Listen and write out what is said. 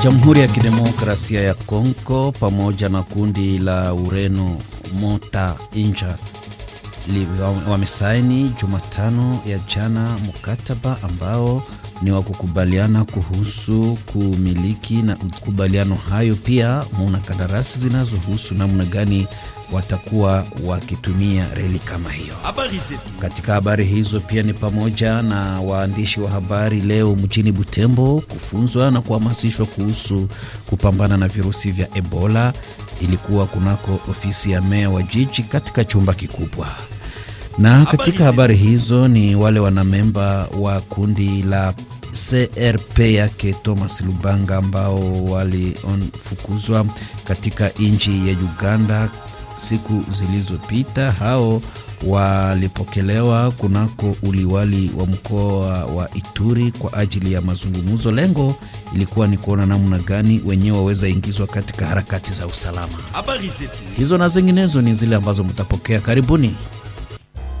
Jamhuri ya Kidemokrasia ya Kongo pamoja na kundi la Ureno Mota Inja wamesaini Jumatano ya jana mkataba ambao ni wa kukubaliana kuhusu kumiliki, na makubaliano hayo pia muna kandarasi zinazohusu namna gani watakuwa wakitumia reli kama hiyo. Katika habari hizo pia ni pamoja na waandishi wa habari leo mjini Butembo kufunzwa na kuhamasishwa kuhusu kupambana na virusi vya Ebola. Ilikuwa kunako ofisi ya meya wa jiji katika chumba kikubwa. Na katika habari hizo ni wale wanamemba wa kundi la CRP yake Thomas Lubanga ambao walifukuzwa katika nchi ya Uganda siku zilizopita. Hao walipokelewa kunako uliwali wa mkoa wa Ituri kwa ajili ya mazungumzo. Lengo ilikuwa ni kuona namna gani wenyewe waweza ingizwa katika harakati za usalama. Hizo na zinginezo ni zile ambazo mtapokea karibuni.